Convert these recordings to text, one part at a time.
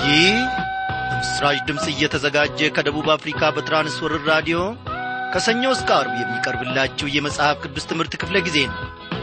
ይህ በምስራች ድምፅ እየተዘጋጀ ከደቡብ አፍሪካ በትራንስወርር ራዲዮ ከሰኞ እስከ አርብ የሚቀርብላችሁ የመጽሐፍ ቅዱስ ትምህርት ክፍለ ጊዜ ነው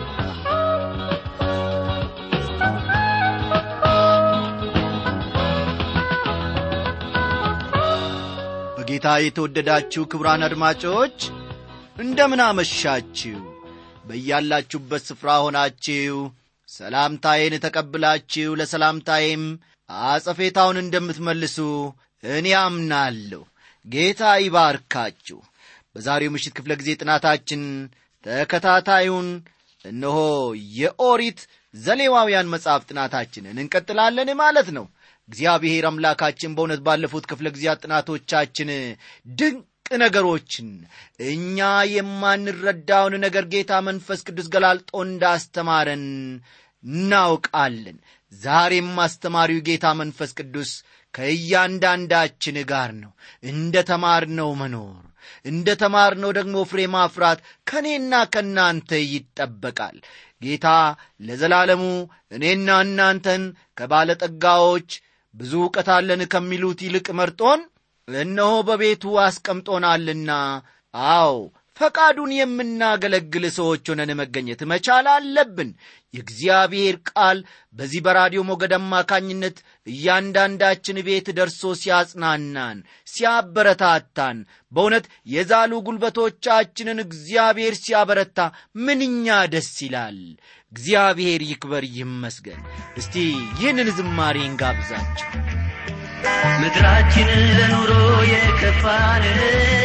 በጌታ የተወደዳችሁ ክቡራን አድማጮች እንደምን አመሻችሁ በያላችሁበት ስፍራ ሆናችሁ ሰላምታዬን ተቀብላችሁ ለሰላምታዬም አጸፌታውን እንደምትመልሱ እኔ አምናለሁ ጌታ ይባርካችሁ በዛሬው ምሽት ክፍለ ጊዜ ጥናታችን ተከታታዩን እነሆ የኦሪት ዘሌዋውያን መጽሐፍ ጥናታችንን እንቀጥላለን ማለት ነው እግዚአብሔር አምላካችን በእውነት ባለፉት ክፍለ ጊዜያት ጥናቶቻችን ድንቅ ነገሮችን እኛ የማንረዳውን ነገር ጌታ መንፈስ ቅዱስ ገላልጦ እንዳስተማረን እናውቃለን ዛሬም አስተማሪው ጌታ መንፈስ ቅዱስ ከእያንዳንዳችን ጋር ነው እንደ ተማርነው መኖር እንደ ተማርነው ደግሞ ፍሬ ማፍራት ከእኔና ከእናንተ ይጠበቃል ጌታ ለዘላለሙ እኔና እናንተን ከባለጠጋዎች ብዙ እውቀት አለን ከሚሉት ይልቅ መርጦን እነሆ በቤቱ አስቀምጦናልና አዎ ፈቃዱን የምናገለግል ሰዎች ሆነን መገኘት መቻል አለብን የእግዚአብሔር ቃል በዚህ በራዲዮ ሞገድ አማካኝነት እያንዳንዳችን ቤት ደርሶ ሲያጽናናን ሲያበረታታን በእውነት የዛሉ ጉልበቶቻችንን እግዚአብሔር ሲያበረታ ምንኛ ደስ ይላል እግዚአብሔር ይክበር ይመስገን እስቲ ይህንን ዝማሬ እንጋብዛችሁ ምድራችን ለኑሮ የከፋንው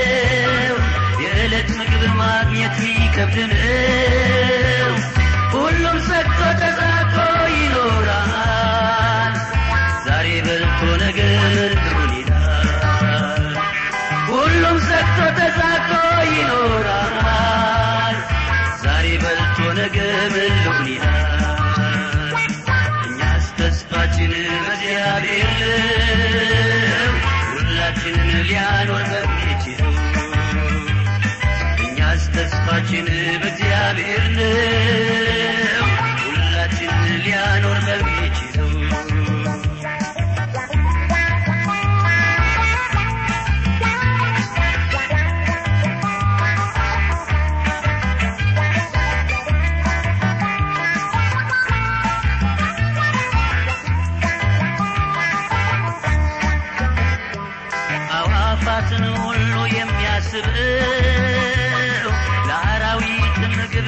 የዕለት ምግብ ማግኘት ሚከብድነው ሁሉም ሰጥቶ ተዛቶ ይኖራል ዛሬ በልቶ ነገ ምርጡን ይላል ሁሉም ሰጥቶ ተዛቶ ይኖራል ዛሬ በልቶ ነገ ምርጡን ይላል እኛስ ተስፋችን በእግዚአብሔር ነው ሁላችንን ሊያኖር በሚችለው እኛስ ተስፋችን በእግዚአብሔር ነው ሁላችንን ሊያኖር በሚችለው አዋፋትን ሁሉ የሚያስበው ለአራዊት ምግብ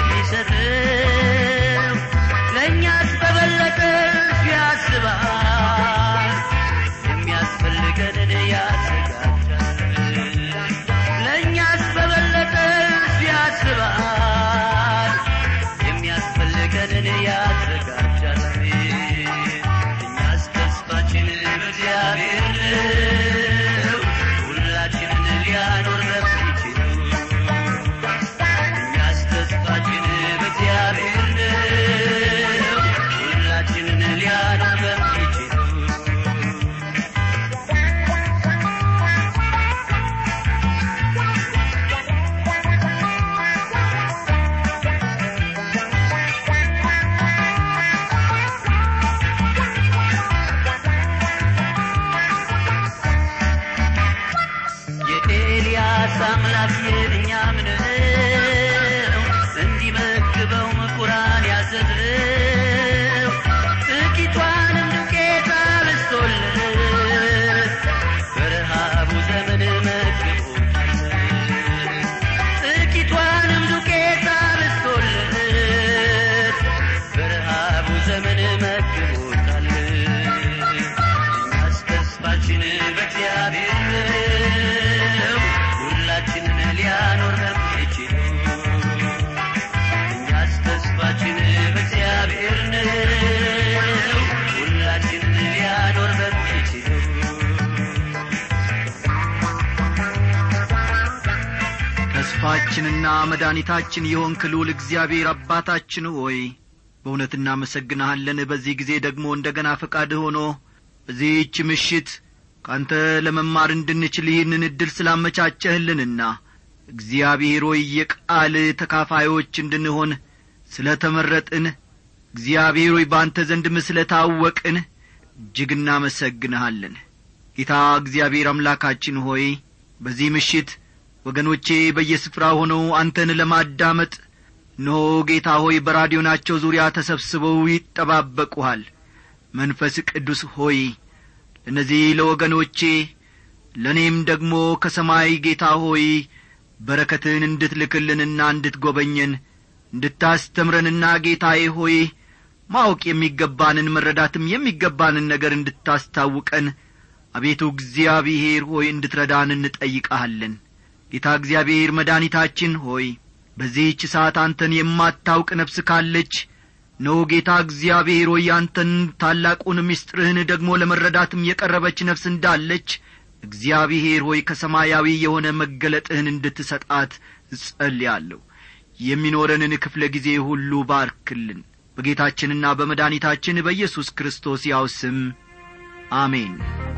የሚሰጠው ለእኛስ በበለጠ እርሱ ያስባል የሚያስፈልገንን ያዘጋጃል ለእኛስ በበለጠ እርሱ ያስባል የሚያስፈልገንን ያዘጋጃል እኛስ ተስፋችን በእግዚአብሔር ነው ሁላችንን ሊያኖር በሚችለው እኛስ ተስፋችን በእግዚአብሔር ነው ሁላችንን ሊያኖር በሚችለው የኤልያስ አምላክ የእኛም ነው እንዲመግበው ምኩራን ያዘዘው ጥቂቷንም ዱቄት አብስቶለት በረሃቡ ዘመን መግቦታል ጥቂቷንም ዱቄት አብስቶለት በረሃቡ ዘመን መግቦታል እኛስ ተስፋችን በእግዚአብሔር ነው ሁላችንን ሊያኖር በሚችለው እኛስ ተስፋችን በእግዚአብሔር ነው ሁላችንን ሊያኖር በሚችለው ተስፋችንና መድኃኒታችን የሆንክ ልዑል እግዚአብሔር አባታችን ሆይ በእውነት እናመሰግንሃለን በዚህ ጊዜ ደግሞ እንደ ገና ፈቃድ ሆኖ በዚህች ምሽት ካንተ ለመማር እንድንችል ይህንን ዕድል ስላመቻቸህልንና እግዚአብሔር ሆይ የቃል ተካፋዮች እንድንሆን ስለ ተመረጥን እግዚአብሔር ሆይ በአንተ ዘንድ ምስለ ታወቅን እጅግ እናመሰግንሃለን ጌታ እግዚአብሔር አምላካችን ሆይ በዚህ ምሽት ወገኖቼ በየስፍራ ሆነው አንተን ለማዳመጥ እነሆ ጌታ ሆይ በራዲዮናቸው ዙሪያ ተሰብስበው ይጠባበቁሃል መንፈስ ቅዱስ ሆይ ለእነዚህ ለወገኖቼ ለእኔም ደግሞ ከሰማይ ጌታ ሆይ በረከትን እንድትልክልንና እንድትጐበኘን እንድታስተምረንና ጌታዬ ሆይ ማወቅ የሚገባንን መረዳትም የሚገባንን ነገር እንድታስታውቀን አቤቱ እግዚአብሔር ሆይ እንድትረዳን እንጠይቀሃለን ጌታ እግዚአብሔር መድኒታችን ሆይ በዚህች ሰዓት አንተን የማታውቅ ነፍስ ካለች ኖ ጌታ እግዚአብሔር ሆይ አንተን ታላቁን ምስጢርህን ደግሞ ለመረዳትም የቀረበች ነፍስ እንዳለች እግዚአብሔር ሆይ ከሰማያዊ የሆነ መገለጥህን እንድትሰጣት እጸልያለሁ የሚኖረንን ክፍለ ጊዜ ሁሉ ባርክልን በጌታችንና በመድኒታችን በኢየሱስ ክርስቶስ ያው ስም አሜን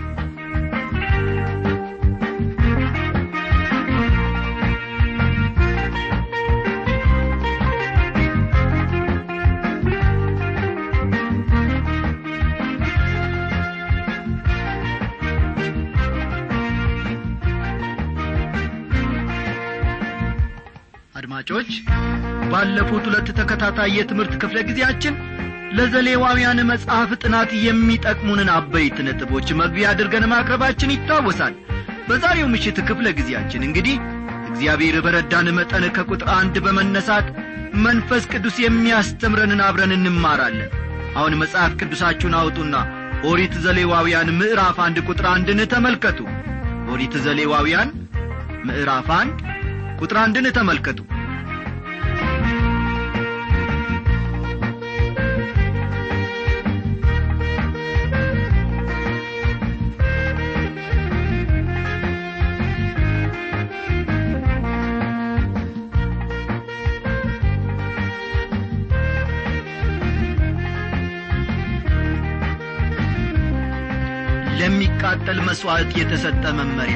አድማጮች ባለፉት ሁለት ተከታታይ የትምህርት ክፍለ ጊዜያችን ለዘሌዋውያን መጽሐፍ ጥናት የሚጠቅሙንን አበይት ነጥቦች መግቢያ አድርገን ማቅረባችን ይታወሳል በዛሬው ምሽት ክፍለ ጊዜያችን እንግዲህ እግዚአብሔር በረዳን መጠን ከቁጥር አንድ በመነሳት መንፈስ ቅዱስ የሚያስተምረንን አብረን እንማራለን አሁን መጽሐፍ ቅዱሳችሁን አውጡና ኦሪት ዘሌዋውያን ምዕራፍ አንድ ቁጥር አንድን ተመልከቱ ኦሪት ዘሌዋውያን ምዕራፍ አንድ ቁጥር አንድን ተመልከቱ ለሚቃጠል መሥዋዕት የተሰጠ መመሪያ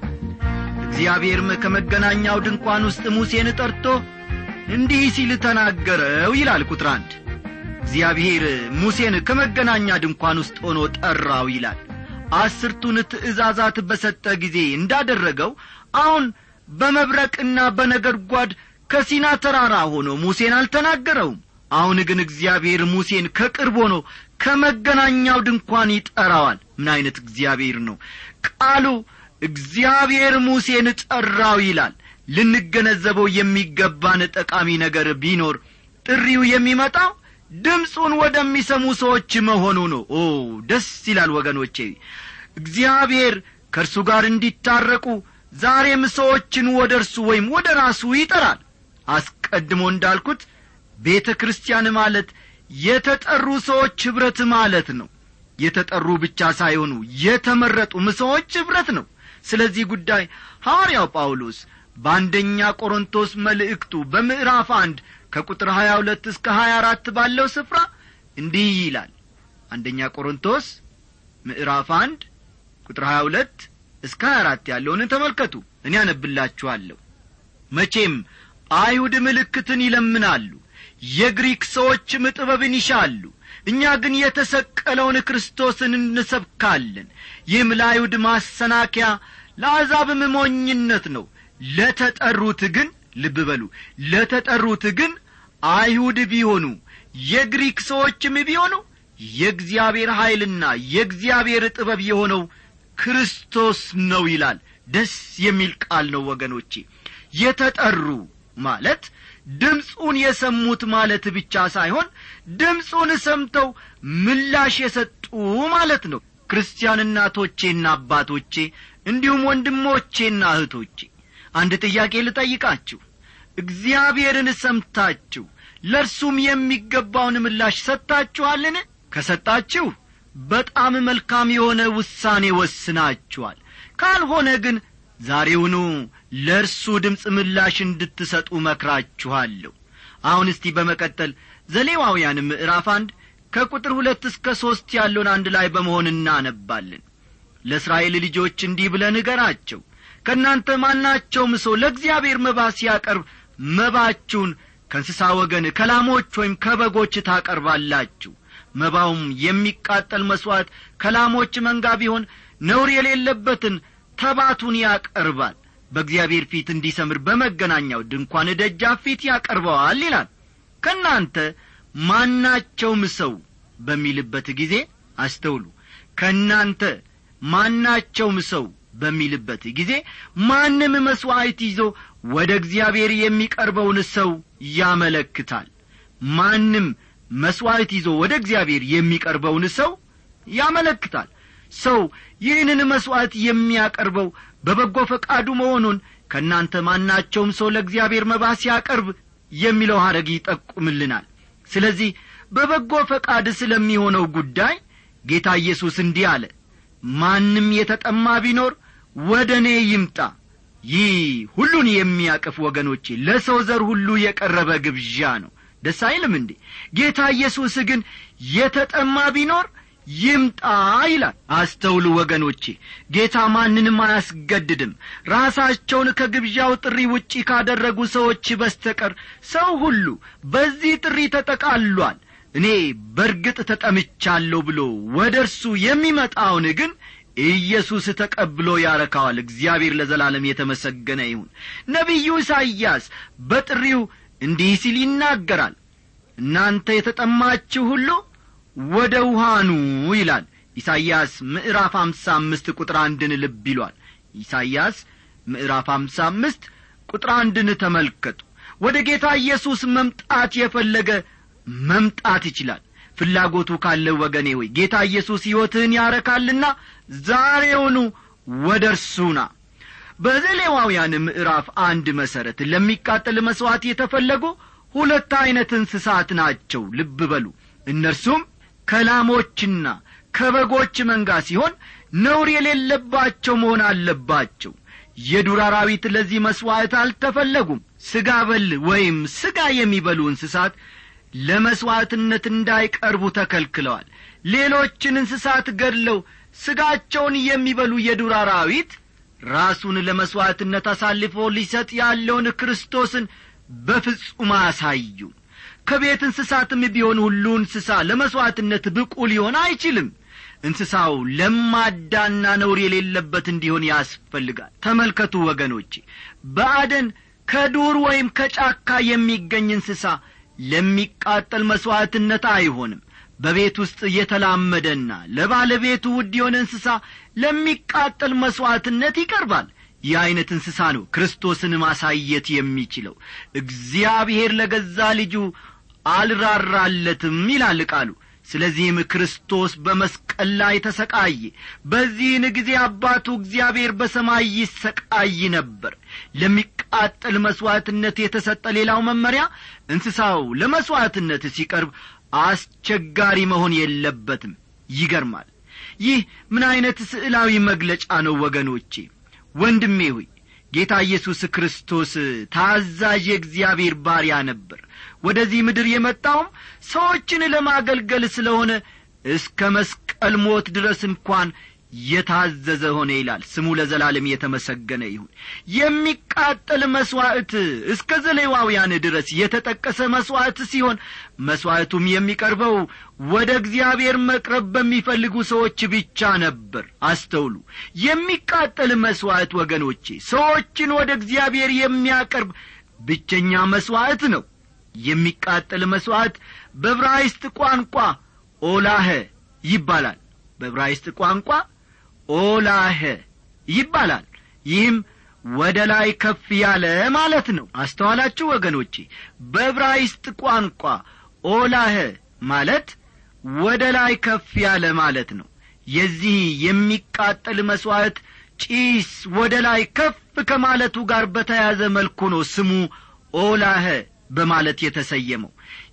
እግዚአብሔርም ከመገናኛው ድንኳን ውስጥ ሙሴን ጠርቶ እንዲህ ሲል ተናገረው ይላል ቁጥር አንድ እግዚአብሔር ሙሴን ከመገናኛ ድንኳን ውስጥ ሆኖ ጠራው ይላል አስርቱን ትእዛዛት በሰጠ ጊዜ እንዳደረገው አሁን በመብረቅና በነገድጓድ ከሲና ተራራ ሆኖ ሙሴን አልተናገረውም አሁን ግን እግዚአብሔር ሙሴን ከቅርብ ሆኖ ከመገናኛው ድንኳን ይጠራዋል ምን ዐይነት እግዚአብሔር ነው ቃሉ እግዚአብሔር ሙሴን ጠራው ይላል ልንገነዘበው የሚገባን ጠቃሚ ነገር ቢኖር ጥሪው የሚመጣው ድምፁን ወደሚሰሙ ሰዎች መሆኑ ነው ኦ ደስ ይላል ወገኖቼ እግዚአብሔር ከእርሱ ጋር እንዲታረቁ ዛሬም ሰዎችን ወደ እርሱ ወይም ወደ ራሱ ይጠራል አስቀድሞ እንዳልኩት ቤተ ክርስቲያን ማለት የተጠሩ ሰዎች ኅብረት ማለት ነው የተጠሩ ብቻ ሳይሆኑ የተመረጡም ሰዎች ኅብረት ነው ስለዚህ ጉዳይ ሐዋርያው ጳውሎስ በአንደኛ ቆሮንቶስ መልእክቱ በምዕራፍ አንድ ከቁጥር ሀያ ሁለት እስከ ሀያ አራት ባለው ስፍራ እንዲህ ይላል አንደኛ ቆሮንቶስ ምዕራፍ አንድ ቁጥር ሀያ ሁለት እስከ ሀያ አራት ያለውን ተመልከቱ እኔ ያነብላችኋለሁ መቼም አይሁድ ምልክትን ይለምናሉ የግሪክ ሰዎችም ጥበብን ይሻሉ እኛ ግን የተሰቀለውን ክርስቶስን እንሰብካለን ይህም ለአይሁድ ማሰናከያ ለአሕዛብም ሞኝነት ነው ለተጠሩት ግን ልብ በሉ ለተጠሩት ግን አይሁድ ቢሆኑ የግሪክ ሰዎችም ቢሆኑ የእግዚአብሔር ኀይልና የእግዚአብሔር ጥበብ የሆነው ክርስቶስ ነው ይላል ደስ የሚል ቃል ነው ወገኖቼ የተጠሩ ማለት ድምፁን የሰሙት ማለት ብቻ ሳይሆን ድምፁን ሰምተው ምላሽ የሰጡ ማለት ነው ክርስቲያን እናቶቼና አባቶቼ እንዲሁም ወንድሞቼና እህቶቼ አንድ ጥያቄ ልጠይቃችሁ እግዚአብሔርን ሰምታችሁ ለእርሱም የሚገባውን ምላሽ ሰጥታችኋልን ከሰጣችሁ በጣም መልካም የሆነ ውሳኔ ወስናችኋል ካልሆነ ግን ዛሬውኑ ለእርሱ ድምፅ ምላሽ እንድትሰጡ መክራችኋለሁ አሁን እስቲ በመቀጠል ዘሌዋውያን ምዕራፍ አንድ ከቁጥር ሁለት እስከ ሦስት ያለውን አንድ ላይ በመሆን እናነባለን ለእስራኤል ልጆች እንዲህ ብለ ንገራቸው ከእናንተ ማናቸውም ሰው ለእግዚአብሔር መባ ሲያቀርብ መባችሁን ከእንስሳ ወገን ከላሞች ወይም ከበጎች ታቀርባላችሁ መባውም የሚቃጠል መሥዋዕት ከላሞች መንጋ ቢሆን ነውር የሌለበትን ተባቱን ያቀርባል በእግዚአብሔር ፊት እንዲሰምር በመገናኛው ድንኳን ደጃፍ ፊት ያቀርበዋል ይላል ከእናንተ ማናቸውም ሰው በሚልበት ጊዜ አስተውሉ ከእናንተ ማናቸውም ሰው በሚልበት ጊዜ ማንም መሥዋዕት ይዞ ወደ እግዚአብሔር የሚቀርበውን ሰው ያመለክታል ማንም መሥዋዕት ይዞ ወደ እግዚአብሔር የሚቀርበውን ሰው ያመለክታል ሰው ይህንን መሥዋዕት የሚያቀርበው በበጎ ፈቃዱ መሆኑን ከእናንተ ማናቸውም ሰው ለእግዚአብሔር መባ ሲያቀርብ የሚለው ሐረግ ይጠቁምልናል ስለዚህ በበጎ ፈቃድ ስለሚሆነው ጉዳይ ጌታ ኢየሱስ እንዲህ አለ ማንም የተጠማ ቢኖር ወደ እኔ ይምጣ ይህ ሁሉን የሚያቅፍ ወገኖቼ ለሰው ዘር ሁሉ የቀረበ ግብዣ ነው ደስ አይልም እንዴ ጌታ ኢየሱስ ግን የተጠማ ቢኖር ይምጣ ይላል አስተውሉ ወገኖቼ ጌታ ማንንም አያስገድድም ራሳቸውን ከግብዣው ጥሪ ውጪ ካደረጉ ሰዎች በስተቀር ሰው ሁሉ በዚህ ጥሪ ተጠቃሏል እኔ በርግጥ ተጠምቻለሁ ብሎ ወደ እርሱ የሚመጣውን ግን ኢየሱስ ተቀብሎ ያረካዋል እግዚአብሔር ለዘላለም የተመሰገነ ይሁን ነቢዩ ኢሳይያስ በጥሪው እንዲህ ሲል ይናገራል እናንተ የተጠማችሁ ሁሉ ወደ ውሃኑ ይላል ኢሳይያስ ምዕራፍ አምሳ አምስት ቁጥር አንድን ልብ ይሏል ኢሳይያስ ምዕራፍ አምሳ አምስት ቁጥር አንድን ተመልከቱ ወደ ጌታ ኢየሱስ መምጣት የፈለገ መምጣት ይችላል ፍላጎቱ ካለ ወገኔ ሆይ ጌታ ኢየሱስ ሕይወትህን ያረካልና ዛሬውኑ ወደ እርሱና በዘሌዋውያን ምዕራፍ አንድ መሠረት ለሚቃጠል መሥዋዕት የተፈለጉ ሁለት ዐይነት እንስሳት ናቸው ልብ በሉ እነርሱም ከላሞችና ከበጎች መንጋ ሲሆን ነውር የሌለባቸው መሆን አለባቸው የዱር አራዊት ለዚህ መሥዋዕት አልተፈለጉም ሥጋ በል ወይም ሥጋ የሚበሉ እንስሳት ለመሥዋዕትነት እንዳይቀርቡ ተከልክለዋል ሌሎችን እንስሳት ገድለው ሥጋቸውን የሚበሉ የዱር አራዊት ራሱን ለመሥዋዕትነት አሳልፎ ሊሰጥ ያለውን ክርስቶስን በፍጹም አያሳዩ ከቤት እንስሳትም ቢሆን ሁሉ እንስሳ ለመሥዋዕትነት ብቁ ሊሆን አይችልም እንስሳው ለማዳና ነውር የሌለበት እንዲሆን ያስፈልጋል ተመልከቱ ወገኖቼ በአደን ከዱር ወይም ከጫካ የሚገኝ እንስሳ ለሚቃጠል መሥዋዕትነት አይሆንም በቤት ውስጥ የተላመደና ለባለቤቱ ውድ የሆነ እንስሳ ለሚቃጠል መሥዋዕትነት ይቀርባል ይህ ዐይነት እንስሳ ነው ክርስቶስን ማሳየት የሚችለው እግዚአብሔር ለገዛ ልጁ አልራራለትም ይላል ቃሉ ስለዚህም ክርስቶስ በመስቀል ላይ ተሰቃየ በዚህን ጊዜ አባቱ እግዚአብሔር በሰማይ ይሰቃይ ነበር ለሚቃጠል መሥዋዕትነት የተሰጠ ሌላው መመሪያ እንስሳው ለመሥዋዕትነት ሲቀርብ አስቸጋሪ መሆን የለበትም ይገርማል ይህ ምን ዐይነት ስዕላዊ መግለጫ ነው ወገኖቼ ወንድሜ ሆይ ጌታ ኢየሱስ ክርስቶስ ታዛዥ የእግዚአብሔር ባሪያ ነበር ወደዚህ ምድር የመጣውም ሰዎችን ለማገልገል ስለሆነ እስከ መስቀል ሞት ድረስ እንኳን የታዘዘ ሆነ ይላል ስሙ ለዘላለም የተመሰገነ ይሁን የሚቃጠል መሥዋዕት እስከ ዘሌዋውያን ድረስ የተጠቀሰ መሥዋዕት ሲሆን መሥዋዕቱም የሚቀርበው ወደ እግዚአብሔር መቅረብ በሚፈልጉ ሰዎች ብቻ ነበር አስተውሉ የሚቃጠል መሥዋዕት ወገኖቼ ሰዎችን ወደ እግዚአብሔር የሚያቀርብ ብቸኛ መሥዋዕት ነው የሚቃጠል መሥዋዕት በብራይስጥ ቋንቋ ኦላኸ ይባላል በብራይስጥ ቋንቋ ኦላኸ ይባላል ይህም ወደ ላይ ከፍ ያለ ማለት ነው አስተዋላችሁ ወገኖቼ በብራይስጥ ቋንቋ ኦላኸ ማለት ወደ ላይ ከፍ ያለ ማለት ነው የዚህ የሚቃጠል መሥዋዕት ጪስ ወደ ላይ ከፍ ከማለቱ ጋር በተያዘ መልኩ ነው ስሙ ኦላኸ በማለት የተሰየመው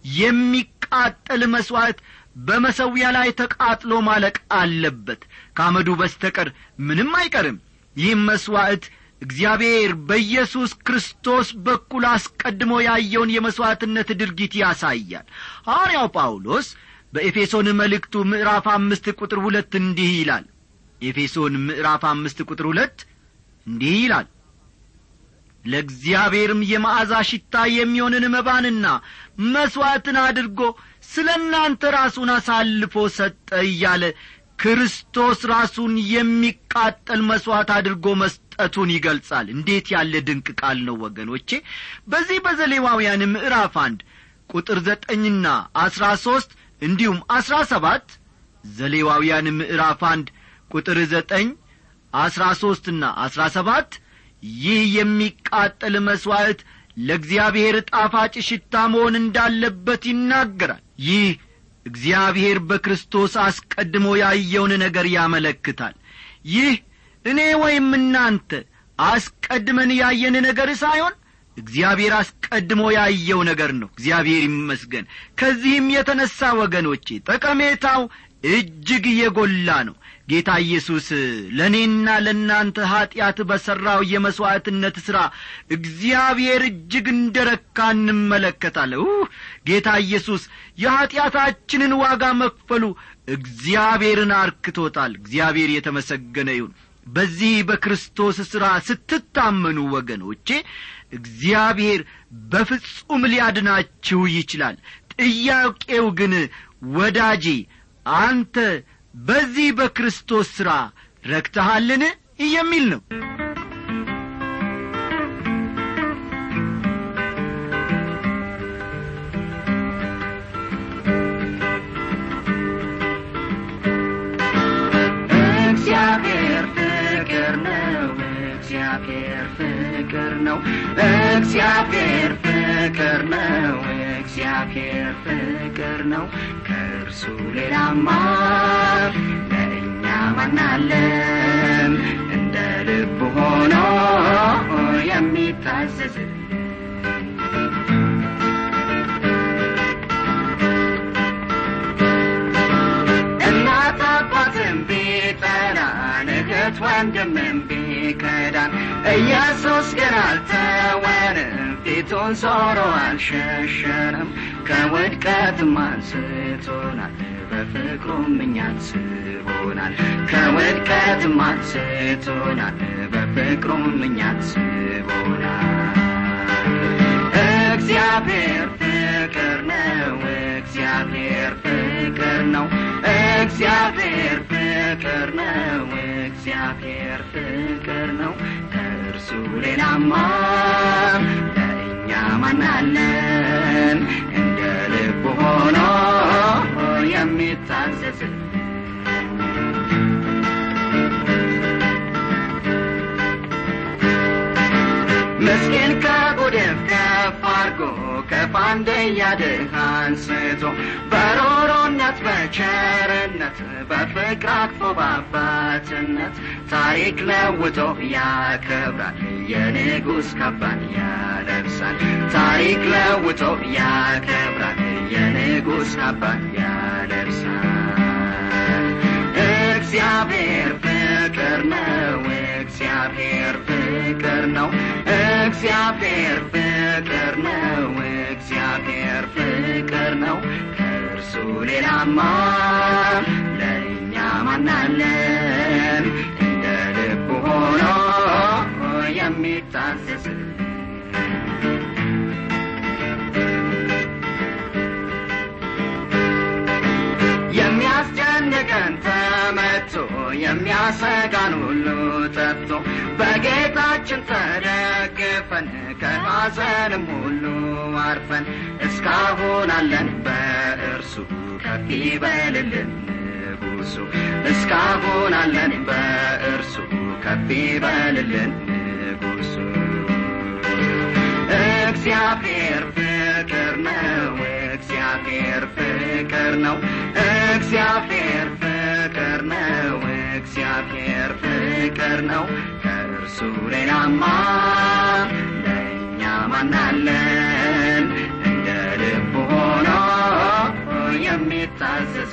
የሚቃጠል መሥዋዕት በመሰዊያ ላይ ተቃጥሎ ማለቅ አለበት ካመዱ በስተቀር ምንም አይቀርም ይህም መሥዋዕት እግዚአብሔር በኢየሱስ ክርስቶስ በኩል አስቀድሞ ያየውን የመሥዋዕትነት ድርጊት ያሳያል ሐዋርያው ጳውሎስ በኤፌሶን መልእክቱ ምዕራፍ አምስት ቁጥር ሁለት እንዲህ ይላል ኤፌሶን ምዕራፍ አምስት ቁጥር ሁለት እንዲህ ይላል ለእግዚአብሔርም የመዓዛ ሽታ የሚሆንን መባንና መሥዋዕትን አድርጎ ስለ እናንተ ራሱን አሳልፎ ሰጠ እያለ ክርስቶስ ራሱን የሚቃጠል መሥዋዕት አድርጎ መስጠቱን ይገልጻል እንዴት ያለ ድንቅ ቃል ነው ወገኖቼ በዚህ በዘሌዋውያን ምዕራፍ አንድ ቁጥር ዘጠኝና አስራ ሦስት እንዲሁም አስራ ሰባት ዘሌዋውያን ምዕራፍ አንድ ቁጥር ዘጠኝ አስራ ሦስትና አስራ ሰባት ይህ የሚቃጠል መሥዋዕት ለእግዚአብሔር ጣፋጭ ሽታ መሆን እንዳለበት ይናገራል ይህ እግዚአብሔር በክርስቶስ አስቀድሞ ያየውን ነገር ያመለክታል ይህ እኔ ወይም እናንተ አስቀድመን ያየን ነገር ሳይሆን እግዚአብሔር አስቀድሞ ያየው ነገር ነው እግዚአብሔር ይመስገን ከዚህም የተነሣ ወገኖቼ ጠቀሜታው እጅግ የጐላ ነው ጌታ ኢየሱስ ለእኔና ለእናንተ ኀጢአት በሠራው የመሥዋዕትነት ሥራ እግዚአብሔር እጅግ እንደ ረካ እንመለከታለሁ ጌታ ኢየሱስ የኀጢአታችንን ዋጋ መክፈሉ እግዚአብሔርን አርክቶታል እግዚአብሔር የተመሰገነ ይሁን በዚህ በክርስቶስ ሥራ ስትታመኑ ወገኖቼ እግዚአብሔር በፍጹም ሊያድናችሁ ይችላል ጥያቄው ግን ወዳጄ አንተ በዚህ በክርስቶስ ሥራ ረክተሃልን የሚል ነው እግዚአብሔር ፍቅር ነው እግዚአብሔር ፍቅር ነው እግዚአብሔር ፍቅር ነው እግዚአብሔር ፍቅር ነው ከእርሱ ሌላማ ለእኛ ማናለን እንደ ልብ ሆኖ የሚታዘዝ እናት አባትን ቢጠላን እህት ወንድምን ቢከዳን ኢየሱስ ግን አልተወንም ፊቱን ዞሮ አልሸሸንም ከውድቀትም አንስቶናል በፍቅሩም እኛን ስቦናል ከውድቀትም አንስቶናል በፍቅሩም እኛን ስቦናል እግዚአብሔር ፍቅር ነው እግዚአብሔር ፍቅር ነው እግዚአብሔር ፍቅር ነው እግዚአብሔር ፍቅር ነው ከእርሱ ሌላማ ለእኛ ማናለን እንደ ልብ ሆኖ የሚታዘዝ ምስኪን ከጉድፍ ከፍ አርጎ ከፋንደያ ድሃ አንስቶ በሮሮነት በቸርነት በፍቅር አቅፎ በአባትነት ታሪክ ለውጦ ያከብራል የንጉሥ ካባን ያለብሳል ታሪክ ለውጦ ያከብራል የንጉሥ ካባን ያለብሳል እግዚአብሔር ፍቅር ነው እግዚአብሔር ፍቅር ነው እግዚአብሔር ፍቅር ነው እግዚአብሔር ፍቅር ነው ከእርሱ ሌላማ ለእኛ ማናለን እንደ ልብ ሆኖ የሚታዘዝ የሚያስጨንቀን ተመቶ የሚያሰጋን ሁሉ ጠፍቶ በጌታችን ተደግፈን ከሐዘንም ሁሉ አርፈን እስካሁን አለን በእርሱ ከፍ ይበልልን ንጉሡ እስካሁን አለን በእርሱ ከፍ ይበልልን ንጉሡ እግዚአብሔር ፍቅር ነው እግዚአብሔር ፍቅር ነው እግዚአብሔር ፍቅር ነው እግዚአብሔር ፍቅር ነው ከእርሱ ሌላማ ለእኛ ማናለን እንደ ልብ ሆኖ የሚታዘዝ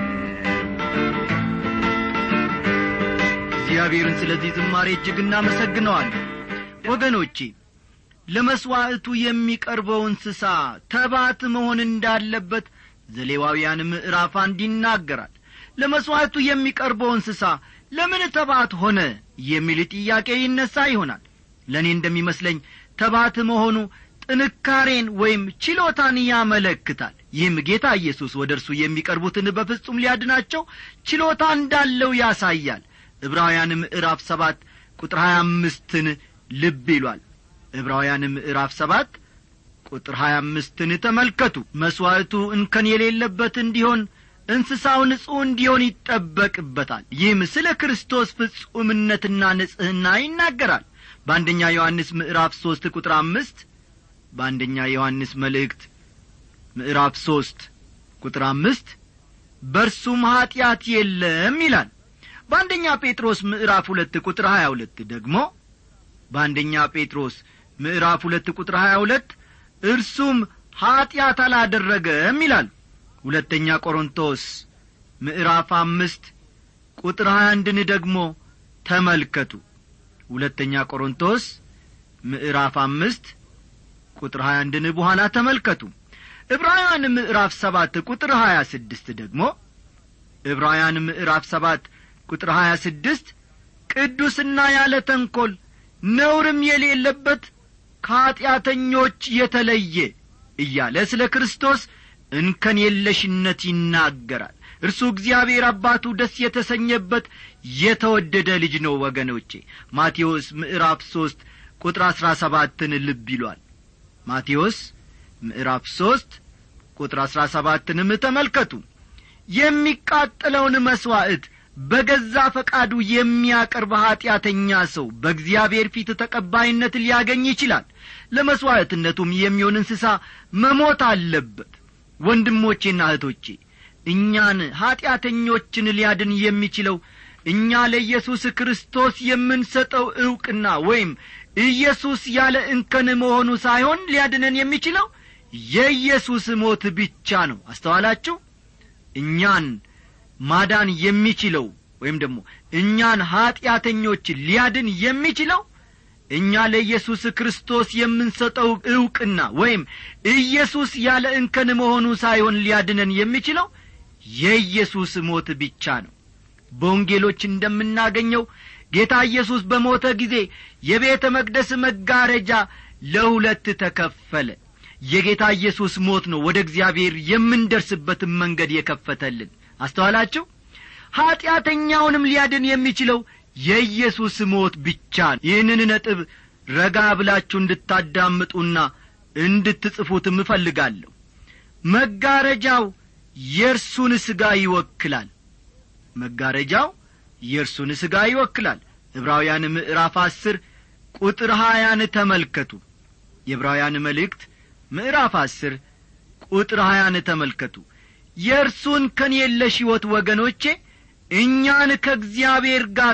እግዚአብሔርን ስለዚህ ዝማሬ እጅግ እናመሰግነዋለን ወገኖቼ ለመሥዋዕቱ የሚቀርበው እንስሳ ተባት መሆን እንዳለበት ዘሌዋውያን ምዕራፍ አንድ ይናገራል ለመሥዋዕቱ የሚቀርበው እንስሳ ለምን ተባት ሆነ የሚል ጥያቄ ይነሣ ይሆናል ለእኔ እንደሚመስለኝ ተባት መሆኑ ጥንካሬን ወይም ችሎታን ያመለክታል ይህም ጌታ ኢየሱስ ወደ እርሱ የሚቀርቡትን በፍጹም ሊያድናቸው ችሎታ እንዳለው ያሳያል ዕብራውያን ምዕራፍ ሰባት ቁጥር ሀያ አምስትን ልብ ይሏል ዕብራውያን ምዕራፍ ሰባት ቁጥር ሀያ አምስትን ተመልከቱ መሥዋዕቱ እንከን የሌለበት እንዲሆን እንስሳው ንጹሕ እንዲሆን ይጠበቅበታል ይህም ስለ ክርስቶስ ፍጹምነትና ንጽሕና ይናገራል በአንደኛ ዮሐንስ ምዕራፍ ሦስት ቁጥር አምስት በአንደኛ ዮሐንስ መልእክት ምዕራፍ ሦስት ቁጥር አምስት በርሱም ኀጢአት የለም ይላል በአንደኛ ጴጥሮስ ምዕራፍ ሁለት ቁጥር ሀያ ሁለት ደግሞ በአንደኛ ጴጥሮስ ምዕራፍ ሁለት ቁጥር ሀያ ሁለት እርሱም ኀጢአት አላደረገም ይላል ሁለተኛ ቆሮንቶስ ምዕራፍ አምስት ቁጥር ሀያ አንድን ደግሞ ተመልከቱ ሁለተኛ ቆሮንቶስ ምዕራፍ አምስት ቁጥር ሀያ አንድን በኋላ ተመልከቱ ዕብራውያን ምዕራፍ ሰባት ቁጥር ሀያ ስድስት ደግሞ ዕብራውያን ምዕራፍ ሰባት ቁጥር ሀያ ስድስት ቅዱስና ያለ ተንኰል ነውርም የሌለበት ከኀጢአተኞች የተለየ እያለ ስለ ክርስቶስ እንከን የለሽነት ይናገራል እርሱ እግዚአብሔር አባቱ ደስ የተሰኘበት የተወደደ ልጅ ነው ወገኖቼ ማቴዎስ ምዕራፍ ሦስት ቁጥር አሥራ ሰባትን ልብ ይሏል ማቴዎስ ምዕራፍ ሦስት ቁጥር አሥራ ሰባትንም ተመልከቱ የሚቃጠለውን መሥዋዕት በገዛ ፈቃዱ የሚያቀርብ ኀጢአተኛ ሰው በእግዚአብሔር ፊት ተቀባይነት ሊያገኝ ይችላል ለመሥዋዕትነቱም የሚሆን እንስሳ መሞት አለበት ወንድሞቼና እህቶቼ እኛን ኀጢአተኞችን ሊያድን የሚችለው እኛ ለኢየሱስ ክርስቶስ የምንሰጠው ዕውቅና ወይም ኢየሱስ ያለ እንከን መሆኑ ሳይሆን ሊያድነን የሚችለው የኢየሱስ ሞት ብቻ ነው አስተዋላችሁ እኛን ማዳን የሚችለው ወይም ደግሞ እኛን ኀጢአተኞች ሊያድን የሚችለው እኛ ለኢየሱስ ክርስቶስ የምንሰጠው ዕውቅና ወይም ኢየሱስ ያለ እንከን መሆኑ ሳይሆን ሊያድነን የሚችለው የኢየሱስ ሞት ብቻ ነው በወንጌሎች እንደምናገኘው ጌታ ኢየሱስ በሞተ ጊዜ የቤተ መቅደስ መጋረጃ ለሁለት ተከፈለ የጌታ ኢየሱስ ሞት ነው ወደ እግዚአብሔር የምንደርስበትን መንገድ የከፈተልን አስተዋላችሁ ኀጢአተኛውንም ሊያድን የሚችለው የኢየሱስ ሞት ብቻ ነው ይህንን ነጥብ ረጋ ብላችሁ እንድታዳምጡና እንድትጽፉትም እፈልጋለሁ መጋረጃው የእርሱን ሥጋ ይወክላል መጋረጃው የእርሱን ሥጋ ይወክላል ዕብራውያን ምዕራፍ አስር ቁጥር ሀያን ተመልከቱ የዕብራውያን መልእክት ምዕራፍ አስር ቁጥር ሀያን ተመልከቱ የእርሱን ከን የለሽ ሕይወት ወገኖቼ እኛን ከእግዚአብሔር ጋር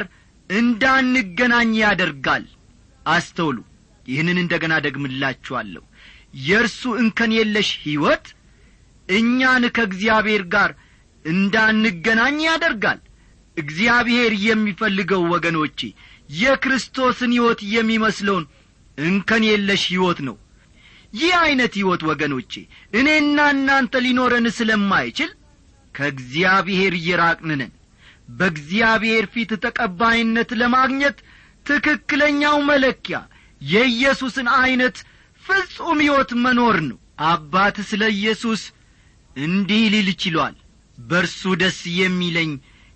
እንዳንገናኝ ያደርጋል አስተውሉ ይህንን እንደ ገና ደግምላችኋለሁ የእርሱ እንከን የለሽ ሕይወት እኛን ከእግዚአብሔር ጋር እንዳንገናኝ ያደርጋል እግዚአብሔር የሚፈልገው ወገኖቼ የክርስቶስን ሕይወት የሚመስለውን እንከን የለሽ ሕይወት ነው ይህ ዐይነት ሕይወት ወገኖቼ እኔና እናንተ ሊኖረን ስለማይችል ከእግዚአብሔር እየራቅንነን በእግዚአብሔር ፊት ተቀባይነት ለማግኘት ትክክለኛው መለኪያ የኢየሱስን ዐይነት ፍጹም ሕይወት መኖር ነው አባት ስለ ኢየሱስ እንዲህ ሊል ችሏል በርሱ ደስ የሚለኝ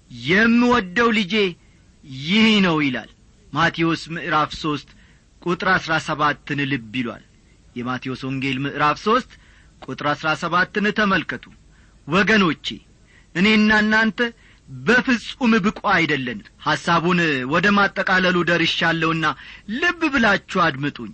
የምወደው ልጄ ይህ ነው ይላል ማቴዎስ ምዕራፍ ሦስት ቁጥር አሥራ ሰባትን ልብ ይሏል የማቴዎስ ወንጌል ምዕራፍ ሦስት ቁጥር አሥራ ሰባትን ተመልከቱ ወገኖቼ እኔና እናንተ በፍጹም ብቁ አይደለን ሐሳቡን ወደ ማጠቃለሉ ደርሻለሁና ልብ ብላችሁ አድምጡኝ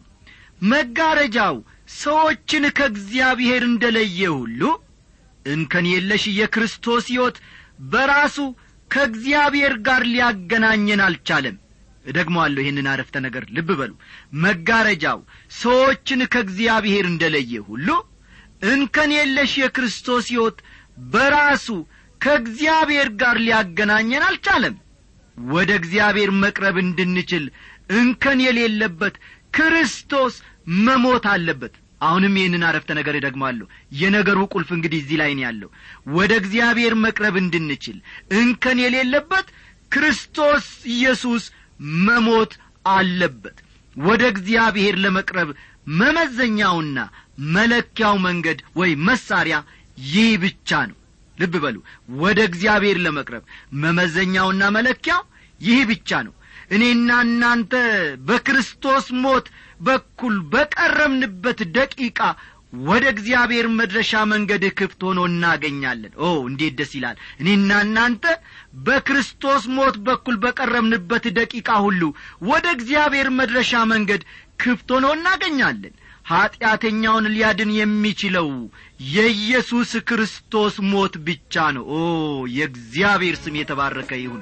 መጋረጃው ሰዎችን ከእግዚአብሔር እንደ ለየ ሁሉ እንከን የለሽ የክርስቶስ ሕይወት በራሱ ከእግዚአብሔር ጋር ሊያገናኘን አልቻለም እደግመዋለሁ ይህንን አረፍተ ነገር ልብ በሉ መጋረጃው ሰዎችን ከእግዚአብሔር እንደ ለየ ሁሉ እንከን የለሽ የክርስቶስ ሕይወት በራሱ ከእግዚአብሔር ጋር ሊያገናኘን አልቻለም ወደ እግዚአብሔር መቅረብ እንድንችል እንከን የሌለበት ክርስቶስ መሞት አለበት አሁንም ይህንን አረፍተ ነገር እደግማለሁ የነገሩ ቁልፍ እንግዲህ እዚህ ላይ ነው ያለው ወደ እግዚአብሔር መቅረብ እንድንችል እንከን የሌለበት ክርስቶስ ኢየሱስ መሞት አለበት ወደ እግዚአብሔር ለመቅረብ መመዘኛውና መለኪያው መንገድ ወይም መሳሪያ ይህ ብቻ ነው ልብ በሉ ወደ እግዚአብሔር ለመቅረብ መመዘኛውና መለኪያው ይህ ብቻ ነው እኔና እናንተ በክርስቶስ ሞት በኩል በቀረብንበት ደቂቃ ወደ እግዚአብሔር መድረሻ መንገድ ክፍት ሆኖ እናገኛለን ኦ እንዴት ደስ ይላል እኔና እናንተ በክርስቶስ ሞት በኩል በቀረብንበት ደቂቃ ሁሉ ወደ እግዚአብሔር መድረሻ መንገድ ክፍት ሆኖ እናገኛለን ኀጢአተኛውን ሊያድን የሚችለው የኢየሱስ ክርስቶስ ሞት ብቻ ነው ኦ የእግዚአብሔር ስም የተባረከ ይሁን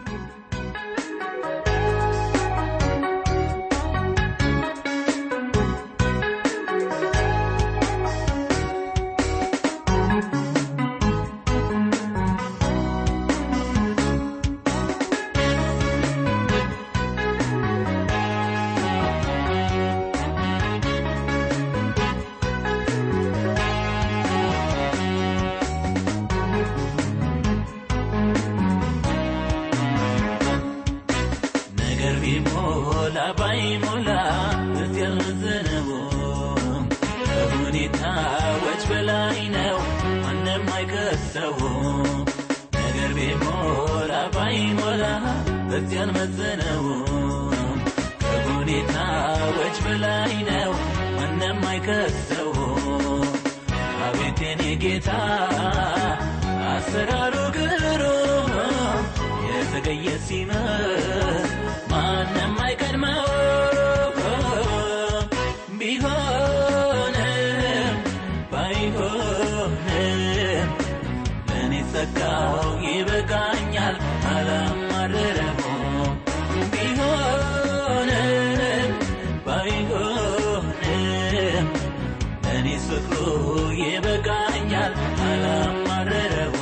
ነገር ቢሞላ ባይሞላ እትያዘነው ከሁኔታዎች በላይ ነው ማንም አይከሰው ነገር ቢሞላ ባይሞላ እትያን መዘነው ከሁኔታዎች በላይ ነው ማንም አይከሰው አቤት የኔ ጌታ አሰራሩ ግሩም የተገየ ሲመት ማንም አይቀድመው ቢሆንም ባይሆንም ለእኔ ጸጋው ይበቃኛል አላማረረሞ ቢሆንም ባይሆንም ለእኔ ፍቅሩ ይበቃኛል አላማረረሞ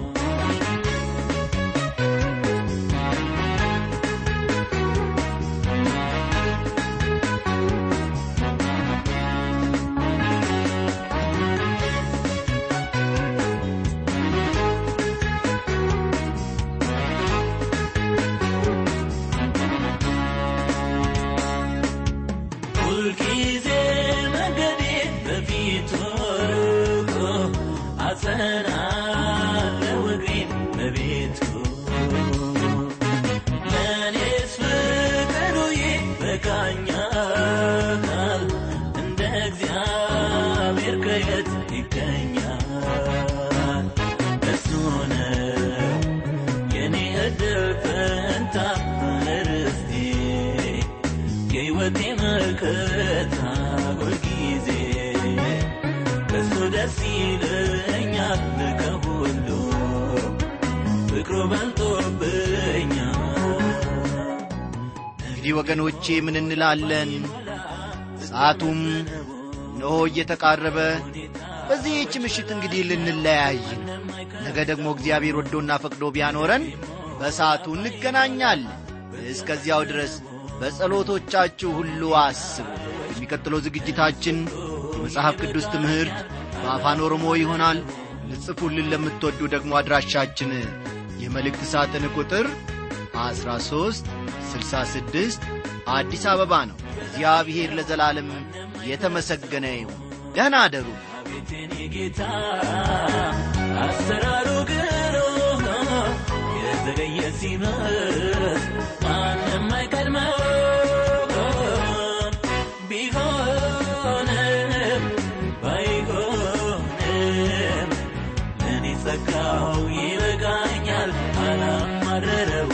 ሁልጊዜ መንገዴ በፊቱ ርቆ አጸናለው እግሬን በቤቱ ለእኔስ ፍቅሩ ይበቃኛል እንደ እግዚአብሔር ከየት ይገኛል እሱ ነው የኔ እድል ፈንታ ርስቴ የሕይወቴ መከታ ሁልጊዜ እሱ ደስ ይለኛል ከሁሉ ፍቅሩ በልጦብኛል እንግዲህ ወገኖቼ ምን እንላለን ሰዓቱም እነሆ እየተቃረበ በዚህች ምሽት እንግዲህ ልንለያይ ነው። ነገ ደግሞ እግዚአብሔር ወዶና ፈቅዶ ቢያኖረን በሰዓቱ እንገናኛለን እስከዚያው ድረስ በጸሎቶቻችሁ ሁሉ አስቡ የሚቀጥለው ዝግጅታችን የመጽሐፍ ቅዱስ ትምህርት በአፋን ኦሮሞ ይሆናል ልጽፉልን ለምትወዱ ደግሞ አድራሻችን የመልእክት ሳጥን ቁጥር 13 66 አዲስ አበባ ነው እግዚአብሔር ለዘላለም የተመሰገነ ይሁን ደህና አደሩ ቤቴን ጌታ አሰራሩ ግሩም የተገየ ሲመት ማንም አይቀድመው ቢሆንም ባይሆንም ለእኔ ጸጋው ይበቃኛል አላማረረው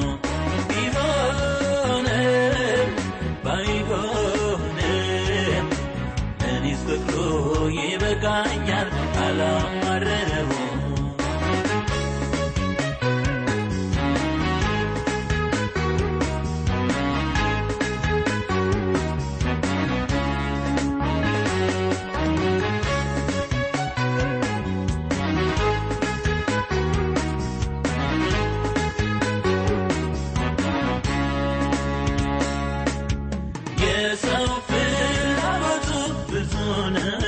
ቢሆንም ባይሆንም እኔስ ፍቅሩ ይበቃኛል አላማረረው የሰው ፍላጎቱ ብዙ ነው